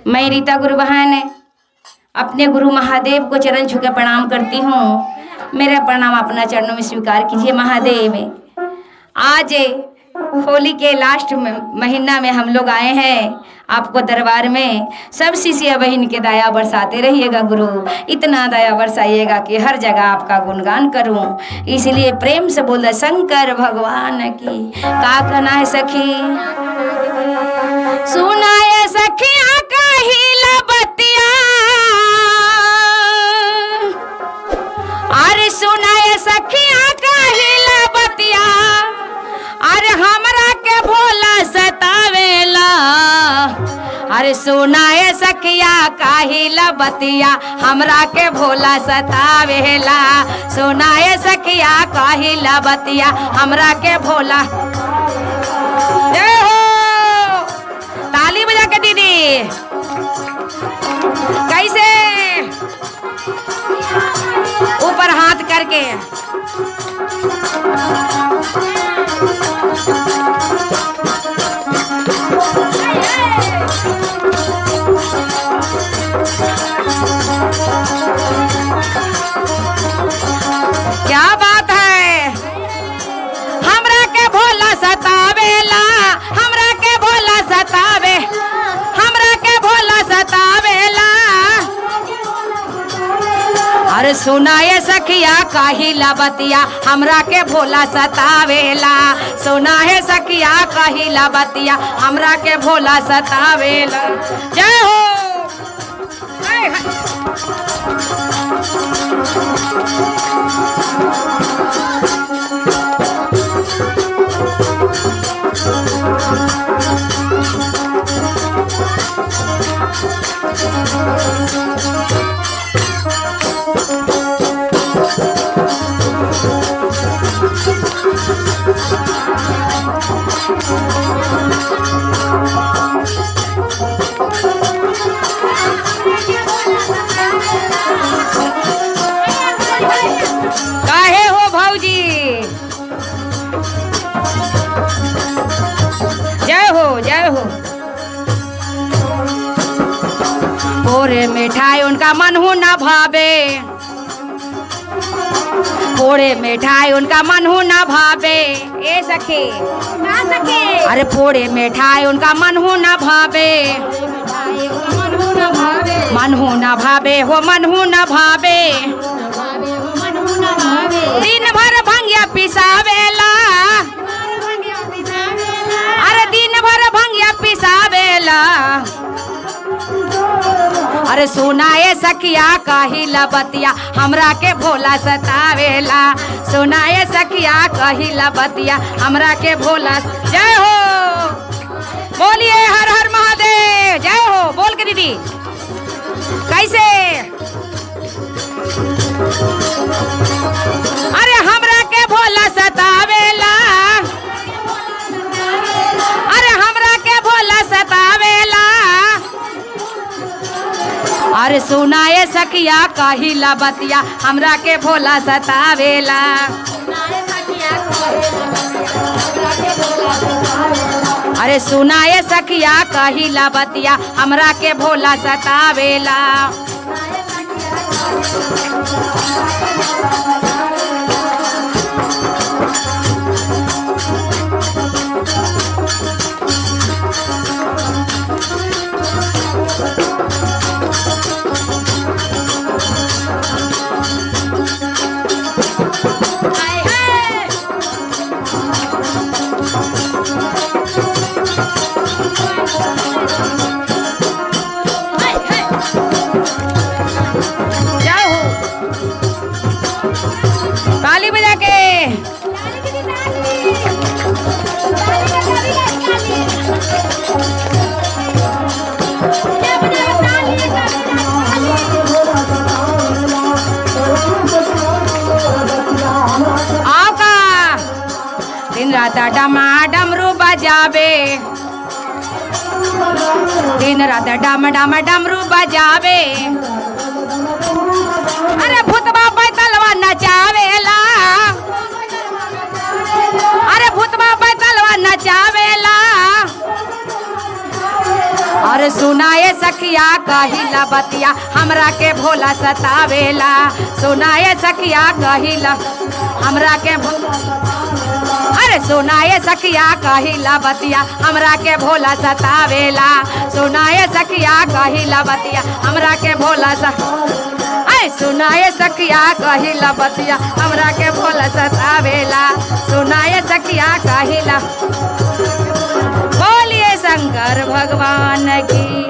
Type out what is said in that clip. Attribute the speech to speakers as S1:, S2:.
S1: मैं रीता गुरु बहन अपने गुरु महादेव को चरण छू के प्रणाम करती हूँ मेरा प्रणाम अपना चरणों में स्वीकार कीजिए महादेव आज होली के लास्ट में- महीना में हम लोग आए हैं आपको दरबार में सब शिष्य बहन के दया बरसाते रहिएगा गुरु इतना दया बरसाइएगा कि हर जगह आपका गुणगान करूं इसलिए प्रेम से बोल दे शंकर भगवान की का कहना है सखी सुनाए सखिया कहिला बतिया अरे सुनाए सखिया कहिला बतिया अरे हमरा के भोला सतावेला अरे सुनाए सखिया काहिला बतिया हमरा के भोला सतावेला सुनाए सखिया काहिला बतिया हमरा के भोला जय हो ताली बजा के दीदी कैसे ऊपर हाथ करके क्या बात है हमरा के भोला सतावेला हमरा के भोला सतावे हमरा के भोला सतावेला अरे सुनाए सखिया काहिला बतिया हमरा के भोला सतावेला सुनाए सखिया काहिला बतिया हमरा के भोला सतावेला जय हो हाय, हाय। काहे हो भौजी जय हो जय हो पोरे मिठाई उनका मन हो ना भावे पोड़े मिठाई उनका मन हो ना भावे ए सखे ना सखे अरे पोड़े मिठाई उनका मन हो ना भावे मन हो ना भावे हो मन हो ना भावे दिन भर भंगिया पिसावेला अरे दिन भर भंगिया पिसावेला अरे सुनाए सखिया कहिला बतिया हमरा के भोला सतावेला सुनाए सखिया कहिला बतिया हमरा के भोला जय हो बोलिए हर हर महादेव जय हो बोल के दीदी कैसे अरे हमरा के भोला सतावेला अरे हमरा के भोला सतावेला अरे सुनाए सखिया कहिला बतिया हमरा के भोला सतावेला अरे सुनाए सखिया कहिला बतिया हमरा के भोला सतावेला जाओ ताली बजा के आओ का दिन रात डमा डमरू बजावे दिन रात डम डम डमरू बजावे अरे भूतबा बैतलवा नचावेला अरे भूतबा बैतलवा नचावेला और सुनाए सखिया कहिला बतिया हमरा के भोला सतावेला सुनाए सखिया कहिला हमरा के भोला अरे सुनाए सखिया कहिला बतिया हमरा के भोला सतावेला सुनाए सखिया कहिला बतिया हमरा के भोला सा अरे सुनाए सखिया कहिला बतिया हमरा के भोला सतावेला सुनाए सखिया कहिला बोलिए शंकर भगवान की